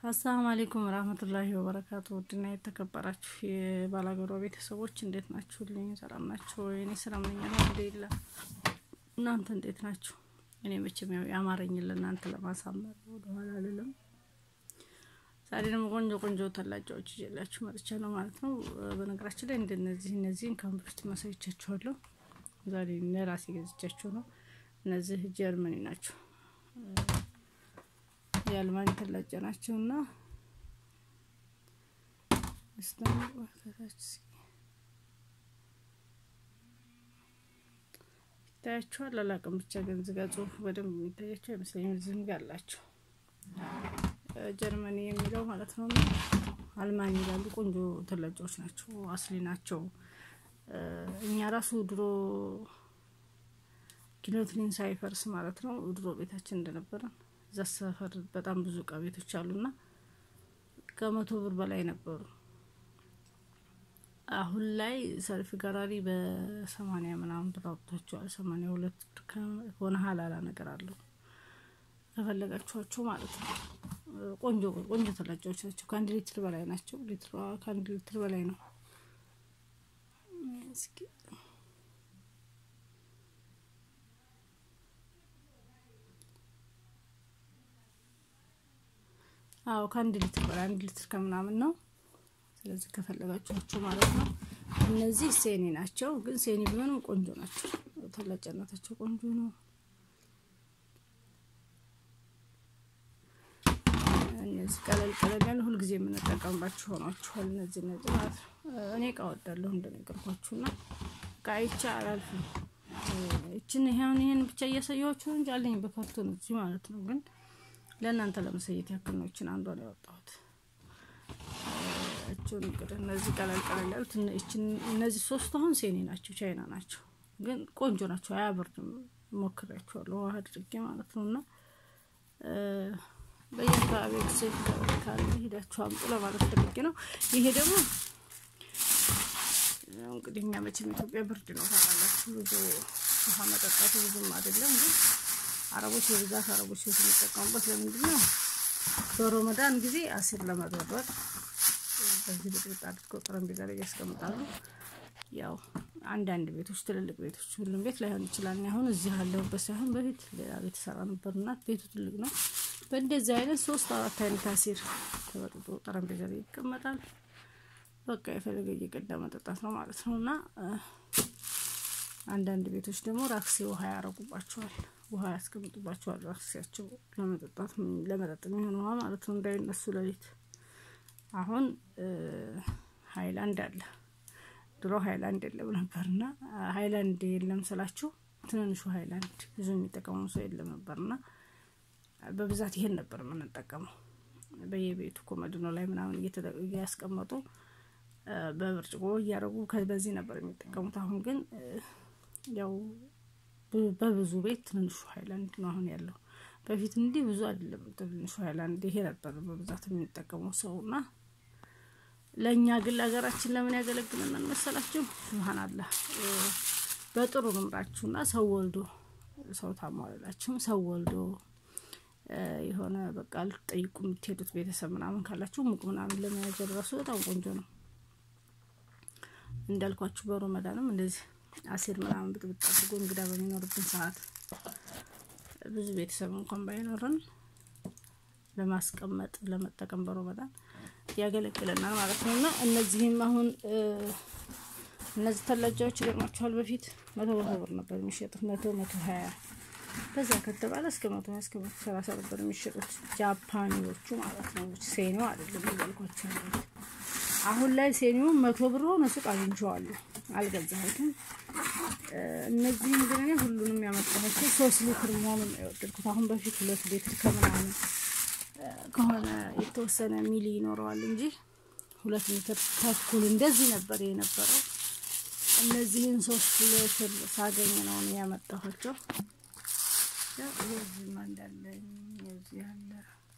አሰላሙ አሌይኩም ረህመቱላሂ ወበረካቱ። ውድና የተከበራችሁ የባላገሯ ቤተሰቦች እንዴት ናችሁልኝ? ሰላም ናቸው? እኔ ሰላም ነኝ አልሐምዱሊላህ። እናንተ እንዴት ናችሁ? እኔ መቼም ያው የአማረኝን ለእናንተ ለማሳመር ወደኋላ አልልም። ዛሬ ደግሞ ቆንጆ ቆንጆ ተላጫዎች ይዤላችሁ መጥቻለሁ ማለት ነው። በነገራችን ላይ እንደነዚህ እነዚህን ከአሁን በፊት ማሳይቻችኋለሁ። ዛሬ ለራሴ ገዝቻቸው ነው። እነዚህ ጀርመኒ ናቸው የአልማኝ ተላጫ ናቸው እና ይታያቸዋል። አላቅም ብቻ ግን ዝጋ ጽሁፉ በደንብ የሚታያቸው አይመስለኝም። ዝም ጋ አላቸው ጀርመኒ የሚለው ማለት ነው። እና አልማኝ ይላሉ። ቆንጆ ተላጫዎች ናቸው። አስሊ ናቸው። እኛ ራሱ ድሮ ኪሎትሊን ሳይፈርስ ማለት ነው ድሮ ቤታችን እንደነበረን እዛ ሰፈር በጣም ብዙ እቃ ቤቶች አሉና ከመቶ ብር በላይ ነበሩ። አሁን ላይ ሰልፍ ገራሪ በሰማንያ ምናምን ብር አውጥቷቸዋል። ሰማንያ ሁለት ብር ከሆነ ሀላላ ነገር አለው ከፈለጋችኋቸው ማለት ነው። ቆንጆ ቆንጆ ተላጫዎች ናቸው። ከአንድ ሊትር በላይ ናቸው። ሊትሯ ከአንድ ሊትር በላይ ነው። እስኪ አዎ ከአንድ ሊትር በላይ አንድ ሊትር ከምናምን ነው። ስለዚህ ከፈለጋችኋቸው ማለት ነው። እነዚህ ሴኒ ናቸው፣ ግን ሴኒ ቢሆንም ቆንጆ ናቸው። ተላጫነታቸው ቆንጆ ነው። እነዚህ ቀለል ቀለል ያለ ሁልጊዜ የምንጠቀምባቸው ሆኗችኋል። እነዚህ እነዚህ ማለት ነው። እኔ እቃ ወዳለሁ እንደነገርኳችሁና እቃ አይቼ አላልፍም። ይችን ይሄን ይሄን ብቻ እያሳየኋችሁ እንጂ አለኝ በካርቶን እዚህ ማለት ነው ግን ለእናንተ ለመሰየት ያክል ነው። እችን አንዷን ያወጣሁት እችን እንግዲህ እነዚህ ቀለል ቀለል ያሉት እነዚህ ሶስት አሁን ሴኒ ናቸው፣ ቻይና ናቸው፣ ግን ቆንጆ ናቸው። አያበርድም። ሞክሬያቸዋለሁ ውሃ አድርጌ ማለት ነው። እና በየአካባቢ ሴት ካለ ሄዳችሁ አምጡ ለማለት ፈልጌ ነው። ይሄ ደግሞ እንግዲህ እኛ መቼም ኢትዮጵያ ብርድ ነው ታውቃላችሁ። ብዙ ውሃ መጠጣቱ ብዙም አይደለም ግን አረቦች በብዛት አረቦች ሴት የሚጠቀሙበት ለምንድን ነው? በረመዳን ጊዜ አሲር ለመበርበር በዚህ ብጥብጥ አድርገው ጠረጴዛ ላይ ያስቀምጣሉ። ያው አንዳንድ ቤቶች፣ ትልልቅ ቤቶች፣ ሁሉም ቤት ላይሆን ይችላል። አሁን እዚህ ያለሁበት ሳይሆን በፊት ሌላ ቤት ሰራ ነበርና ቤቱ ትልቅ ነው። በእንደዚህ አይነት ሶስት አራት አይነት አሲር ተበጥጦ ጠረጴዛ ላይ ይቀመጣል። በቃ የፈለገ እየቀዳ መጠጣት ነው ማለት ነው እና አንዳንድ ቤቶች ደግሞ ራክሴ ውሃ ያረጉባቸዋል ውሃ ያስቀምጡባቸዋል። ራክሲያቸው ለመጠጣት ለመጠጥ የሚሆን ውሃ ማለት ነው እንዳይነሱ ሌሊት። አሁን ሀይላንድ አለ። ድሮ ሀይላንድ የለም ነበርና ሀይላንድ የለም ስላችሁ ትንንሹ ሀይላንድ ብዙ የሚጠቀሙ ሰው የለም ነበርና በብዛት ይሄን ነበር የምንጠቀመው። በየቤቱ ኮመድኖ ላይ ምናምን እያስቀመጡ በብርጭቆ እያደረጉ በዚህ ነበር የሚጠቀሙት። አሁን ግን ያው በብዙ ቤት ትንሹ ሀይላንድ ነው አሁን ያለው። በፊት እንዲህ ብዙ አይደለም ትንሹ ሀይላንድ ይሄ ነበር በብዛት የሚጠቀመው ሰው እና ለእኛ ግን ለሀገራችን ለምን ያገለግለናል መሰላችሁ? ስብሀን አላህ በጥሩ ልምራችሁና ሰው ወልዶ ሰው ታሟላላችሁም ሰው ወልዶ የሆነ በቃ ልትጠይቁ የምትሄዱት ቤተሰብ ምናምን ካላችሁ ሙቅ ምናምን ለመያዝ ራሱ በጣም ቆንጆ ነው። እንዳልኳችሁ በረመዳንም እንደዚህ አሲር ምናምን ብጥብጥ አድርጎ እንግዳ በሚኖርብን ሰዓት ብዙ ቤተሰብ እንኳን ባይኖረን ለማስቀመጥ ለመጠቀም በረመዳን ያገለግለናል ማለት ነው። እና እነዚህም አሁን እነዚህ ተላጃዎች ይገርማችኋል። በፊት መቶ መቶ ብር ነበር የሚሸጡት መቶ መቶ ሀያ በዛ ከተባለ እስከ መቶ ሀያ እስከ መቶ ሰላሳ ነበር የሚሸጡት ጃፓኒዎቹ ማለት ነው። ሴኒው አይደለም እያልኳቸው አሁን ላይ ሴኒው መቶ ብር ሆነ ሱቅ አግኝቼዋለሁ። አልገዛሁትም። እነዚህም ግን እኔ ሁሉንም ያመጣኋቸው ሶስት ሊትር መሆኑን ነው የወደድኩት። አሁን በፊት ሁለት ሊትር ከምናምን ከሆነ የተወሰነ ሚሊ ይኖረዋል እንጂ ሁለት ሊትር ተኩል እንደዚህ ነበር የነበረው። እነዚህን ሶስት ሊትር ሳገኝ ነው እኔ ያመጣኋቸው። የዚህም እንዳለኝ የዚህ ያለ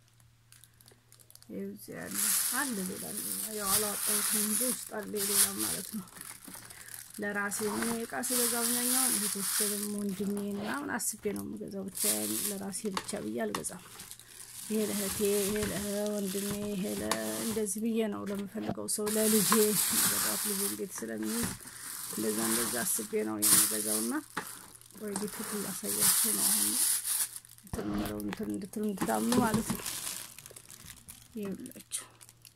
የዚህ ያለ አለ ሌላ ያው አላወጣሁትም እንጂ ውስጥ አለ ሌላ ማለት ነው። ለራሴ ምን እቃ ስገዛ አብዛኛው እህቶቼ ደግሞ ወንድሜ ምናምን አስቤ ነው የምገዛው። ብቻ ለራሴ ብቻ ብዬ አልገዛም። ይሄ ለእህቴ፣ ይሄ ለወንድሜ፣ ይሄ እንደዚህ ብዬ ነው ለምፈልገው ሰው ለልጄ መገዛት ልጄ እንዴት ስለሚይዝ እንደዛ እንደዛ አስቤ ነው የምገዛው እና ወይ ሊትር ላሳያችሁ ነው አሁን እንትን ምለው እንትን እንድትሉ እንድታምኑ ማለት ነው። ይኸውላችሁ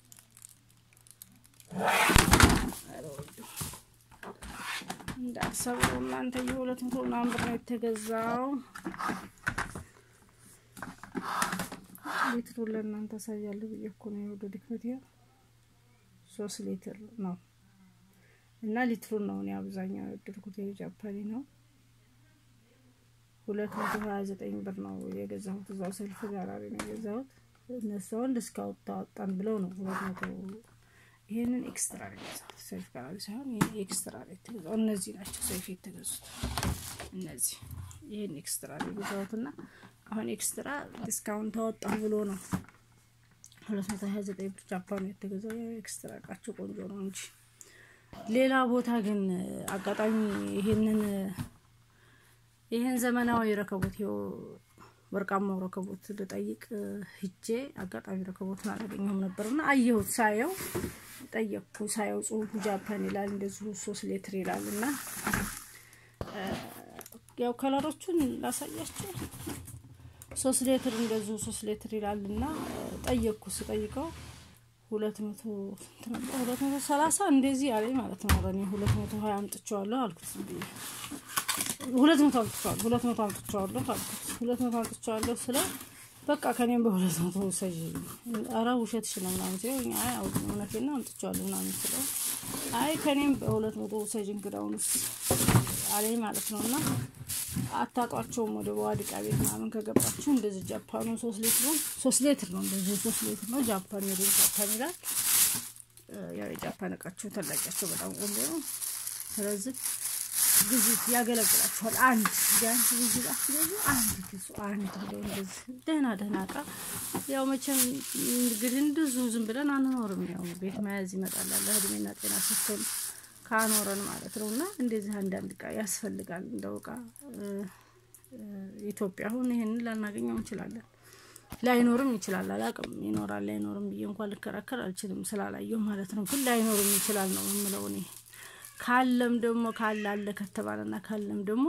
እንዳሰበው እናንተ የሁለት መቶ ምናምን ብር ነው የተገዛው። ሊትሩ ለእናንተ አሳያለሁ ብዬ እኮ ነው የወደ ድክመት ሶስት ሊትር ነው እና ሊትሩን ነው እኔ አብዛኛው የወደድኩት የጃፓኒ ነው። ሁለት መቶ ሀያ ዘጠኝ ብር ነው የገዛሁት። እዛው ሰልፍ ጋራሪ ነው የገዛሁት። እነሱ አሁን ዲስካውንት ታወጣን ብለው ነው ሁለት መቶ ይሄንን ኤክስትራ ነው የገዛሁት። ሰልፍ ጋራሪ ሳይሆን ይሄን ኤክስትራ ነው የተገዛው። እነዚህ ናቸው ሰልፍ የተገዙት እነዚህ። ይሄን ኤክስትራ ነው የገዛሁት እና አሁን ኤክስትራ ዲስካውንት ታወጣን ብሎ ነው ሁለት መቶ ሀያ ዘጠኝ ብር ጃፓኑ የተገዛው። ኤክስትራ እቃቸው ቆንጆ ነው እንጂ ሌላ ቦታ ግን አጋጣሚ ይሄንን ይህን ዘመናዊ ረከቦት ይኸው ወርቃማው ረከቦት ልጠይቅ ሂጄ አጋጣሚ ረከቦትን አላገኘሁም ነበርና አየሁት። ሳየው ጠየቅኩ። ሳየው ጽሁፉ ጃፓን ይላል እንደዚሁ ሶስት ሌትር ይላል እና ያው ከለሮቹን ላሳያቸው ሶስት ሌትር እንደዚሁ ሶስት ሌትር ይላል እና ጠየቅኩ። ስጠይቀው ሁለት መቶ ሁለት መቶ ሰላሳ እንደዚህ አለኝ ማለት ነው። እኔ ሁለት መቶ ሀያ አምጥቼዋለሁ አልኩት ብዬ ሁለት መቶ አምጥቼዋለሁ ሁለት መቶ አምጥቼዋለሁ አልኩት። ሁለት መቶ አምጥቼዋለሁ ስለው በቃ ከኔም በሁለት መቶ ውሰጅ፣ ኧረ ውሸትሽ ነው ምናምን ሲለኝ አይ እውነቴን ነው አምጥቼዋለሁ ምናምን ስለው አይ ከኔም በሁለት መቶ ውሰጅ እንግዳውንስ አለኝ ማለት ነው። እና አታጧቸውም ወደ በዋድቃ ቤት ምናምን ከገባችሁ እንደዚህ ጃፓኑ ሶስት ሌትር ነው ሶስት ሌትር ነው እንደዚህ ሶስት ሌትር ነው ጃፓን ሜድ ጃፓን ይላል። ያው የጃፓን እቃቸው ተላቂያቸው በጣም ቆንጆ ነው። ስለዚህ ብዙ ያገለግላችኋል። አንድ ቢያንስ ብዙ ላስገዙ አንድ ግዙ። አንድ ብለው እንደዚህ ደህና ደህና እቃ ያው መቼም እንግዲህ እንደዙ ዝም ብለን አንኖርም። ያው ቤት መያዝ ይመጣላል እድሜና ጤና ስትሆን ካኖረን ማለት ነው። እና እንደዚህ አንዳንድ እቃ ያስፈልጋል። እንደው እቃ ኢትዮጵያ አሁን ይሄንን ላናገኘው እንችላለን። ላይኖርም ይችላል። አላቅም ይኖራል ላይኖርም ብዬ እንኳን ልከራከር አልችልም ስላላየሁ ማለት ነው። ግን ላይኖርም ይችላል ነው የምለው እኔ ካለም ደግሞ ካለ አለ ከተባለና ካለም ደግሞ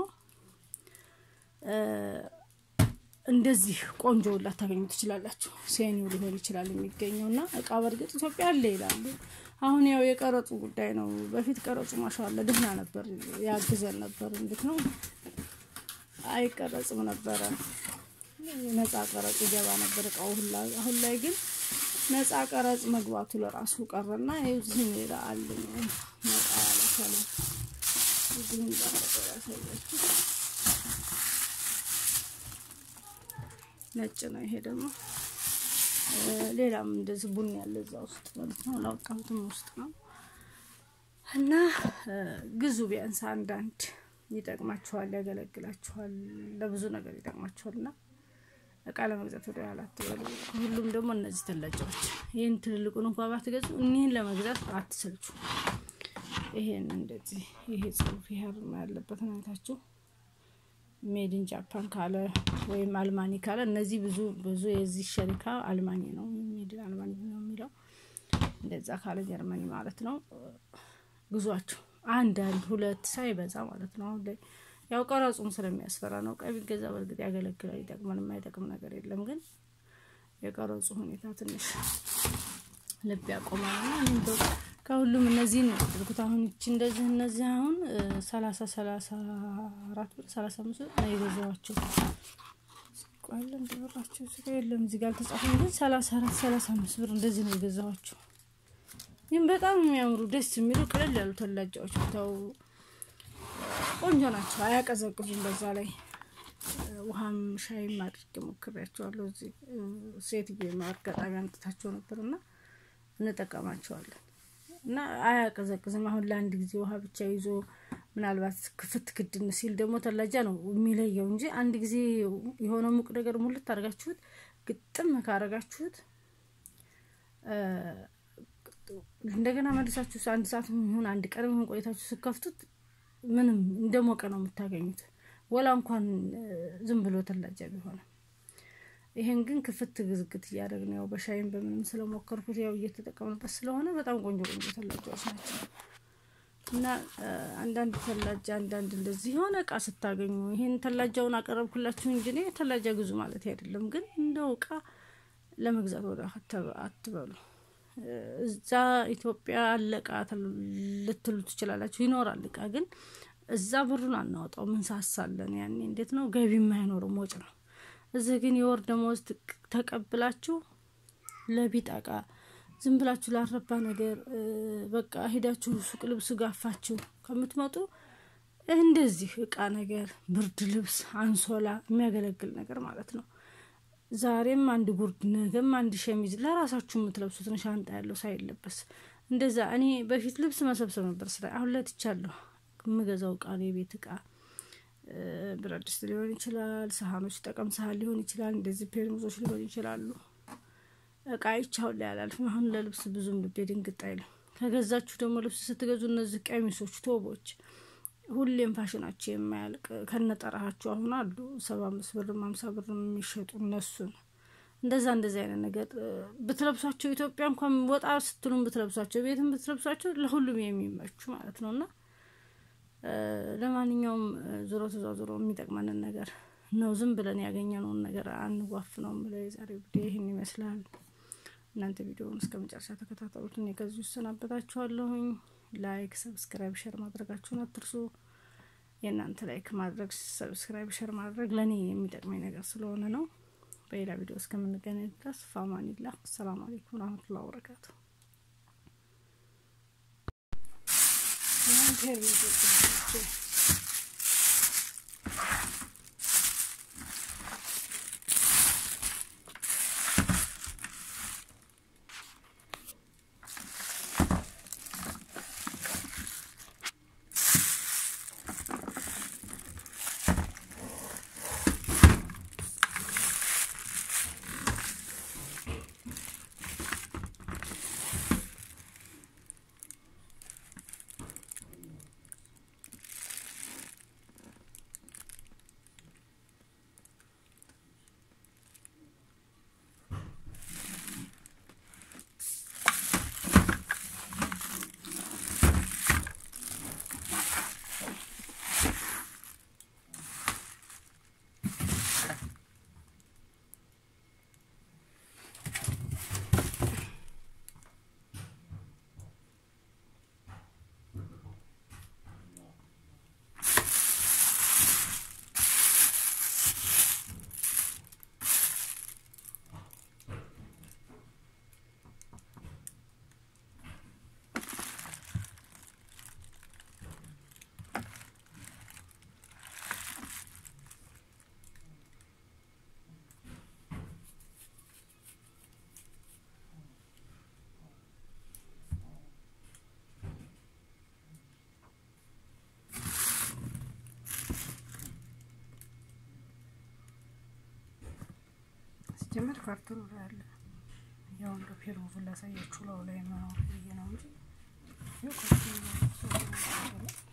እንደዚህ ቆንጆ ላታገኙ ትችላላችሁ። ሴኒው ሊሆን ይችላል የሚገኘው እና እቃ በእርግጥ ኢትዮጵያ አለ ይላሉ። አሁን ያው የቀረጹ ጉዳይ ነው። በፊት ቀረጹ ማሻአላ ደህና ነበር፣ ያግዘን ነበር። እንዴት ነው አይቀረጽም ነበረ፣ ነጻ ቀረጽ ይገባ ነበር እቃው ሁላ። አሁን ላይ ግን ነጻ ቀረጽ መግባቱ ለራሱ ቀረና ይዝህን ይላል ነጻ ያለ ሰለ እዚህም ባረቀ ያሳያችሁ ነጭ ነው። ይሄ ደግሞ ሌላም እንደዚህ ቡኒ ያለ እዛ ውስጥ ማለት ነው። ላውጣሁትም ውስጥ ነው እና ግዙ። ቢያንስ አንዳንድ ይጠቅማችኋል፣ ያገለግላችኋል፣ ለብዙ ነገር ይጠቅማችኋል እና እቃ ለመግዛት ወደ ኋላ አትበሉ። ሁሉም ደግሞ እነዚህ ተላጫዎች ይህን ትልልቁን እንኳ ባትገዙ እኒህን ለመግዛት አትሰልቹ። ይሄን እንደዚህ ይሄ ጽሁፍ ይሄ ያለበት አይነታችሁ ሜድን ጃፓን ካለ ወይም አልማኒ ካለ እነዚህ ብዙ ብዙ የዚህ ሸሪካ አልማኒ ነው፣ ሜድን አልማኒ ነው የሚለው። እንደዛ ካለ ጀርመኒ ማለት ነው። ግዟቸው አንድ አንድ ሁለት ሳይበዛ ማለት ነው። አሁን ላይ ያው ቀረጹም ስለሚያስፈራ ነው። ቀይ ቢገዛ በእርግጥ ያገለግላል፣ ይጠቅማል። የማይጠቅም ነገር የለም። ግን የቀረጹ ሁኔታ ትንሽ ልብ ያቆማል እና እኔም ከሁሉም እነዚህን ነው ያደርጉት። አሁን ይቺ እንደዚህ እነዚህ አሁን ሰላሳ ሰላሳ አራት ብር ሰላሳ አምስት ብር ነው የገዛኋቸው። ቆለ እንደበራቸው እዚህ ጋር የለም እዚህ ጋር አልተጻፈም፣ ግን ሰላሳ አራት ሰላሳ አምስት ብር እንደዚህ ነው የገዛኋቸው። ይህም በጣም የሚያምሩ ደስ የሚሉ ቅልል ያሉ ተላጃዎች ብታው ቆንጆ ናቸው፣ አያቀዘቅዙም። በዛ ላይ ውሃም ሻይም አድርጌ ሞክሬያቸዋለሁ። እዚህ ሴትዮ አጋጣሚ አምጥታቸው ነበርና እንጠቀማቸዋለን እና አያቀዘቅዝም። አሁን ለአንድ ጊዜ ውሃ ብቻ ይዞ ምናልባት ክፍት ክድን ሲል ደግሞ ተላጃ ነው የሚለየው እንጂ አንድ ጊዜ የሆነ ሙቅ ነገር ሙልት አድርጋችሁት ግጥም ካረጋችሁት እንደገና መልሳችሁ አንድ ሰዓት ይሁን አንድ ቀን ይሁን ቆይታችሁ ስከፍቱት ምንም እንደሞቀ ነው የምታገኙት። ወላ እንኳን ዝም ብሎ ተላጃ ቢሆንም ይሄን ግን ክፍት ግዝግት እያደረግን ያው በሻይም በምንም ስለሞከርኩት ያው እየተጠቀምንበት ስለሆነ በጣም ቆንጆ ቆንጆ ተላጃዎች ናቸው። እና አንዳንድ ተላጃ አንዳንድ እንደዚህ የሆነ እቃ ስታገኙ ይሄን ተላጃውን አቀረብኩላችሁ እንጂ እኔ ተላጃ ግዙ ማለት አይደለም። ግን እንደው እቃ ለመግዛት ወደ አትበሉ። እዛ ኢትዮጵያ አለቃ ልትሉ ትችላላችሁ። ይኖራል እቃ ግን እዛ ብሩን አናወጣው ምን ሳሳለን ያኔ እንዴት ነው ገቢ የማይኖርም ወጭ ነው። እዚህ ግን የወር ደመወዝ ተቀብላችሁ ለቢጥ እቃ ዝም ብላችሁ ላረባ ነገር በቃ ሄዳችሁ ሱቅ ልብስ ጋፋችሁ ከምትመጡ እንደዚህ እቃ ነገር ብርድ ልብስ፣ አንሶላ የሚያገለግል ነገር ማለት ነው። ዛሬም አንድ ጉርድ ነገም አንድ ሸሚዝ ለራሳችሁ የምትለብሱትን ሻንጣ ያለው ሳይለበስ እንደዛ። እኔ በፊት ልብስ መሰብሰብ ነበር ስራ። አሁን ለትቻለሁ። የምገዛው እቃ ነው የቤት እቃ ብረት ድስት ሊሆን ይችላል፣ ሳህኖች ጠቀም ሳህን ሊሆን ይችላል፣ እንደዚህ ፔርሙዞች ሊሆን ይችላሉ። እቃ ይቻውን ላይ አላልፍም። አሁን ለልብስ ብዙም ልቤ ድንግጥ አይልም። ከገዛችሁ ደግሞ ልብስ ስትገዙ እነዚህ ቀሚሶች፣ ቶቦች ሁሌም ፋሽናቸው የማያልቅ ከነጠራሃችሁ አሁን አሉ ሰባ አምስት ብርም ሀምሳ ብርም የሚሸጡ እነሱን እንደዛ እንደዚህ አይነት ነገር ብትለብሷቸው ኢትዮጵያ እንኳን ወጣ ስትሉም ብትለብሷቸው ቤትም ብትለብሷቸው ለሁሉም የሚመቹ ማለት ነው እና ለማንኛውም ዞሮ ተዟዞሮ የሚጠቅመንን ነገር ነው። ዝም ብለን ያገኘነውን ነገር አንዋፍ ነው ምለው። የዛሬ ቪዲዮ ይህን ይመስላል። እናንተ ቪዲዮውን እስከ መጨረሻ ተከታተሉት። እኔ ከዚህ እሰናበታችኋለሁኝ። ላይክ፣ ሰብስክራይብ፣ ሸር ማድረጋችሁን አትርሱ። የእናንተ ላይክ ማድረግ፣ ሰብስክራይብ፣ ሸር ማድረግ ለእኔ የሚጠቅመኝ ነገር ስለሆነ ነው። በሌላ ቪዲዮ እስከምንገናኝ ድረስ ፋማኒላ። አሰላሙ አሌይኩም ረህመቱላ ወበረካቱ። ጀመር ካርቶኑ ላይ አለ። ያው እንደ ፔርሙዙን ላሳያችሁ ለው ላይ መኖር ብዬ ነው እንጂ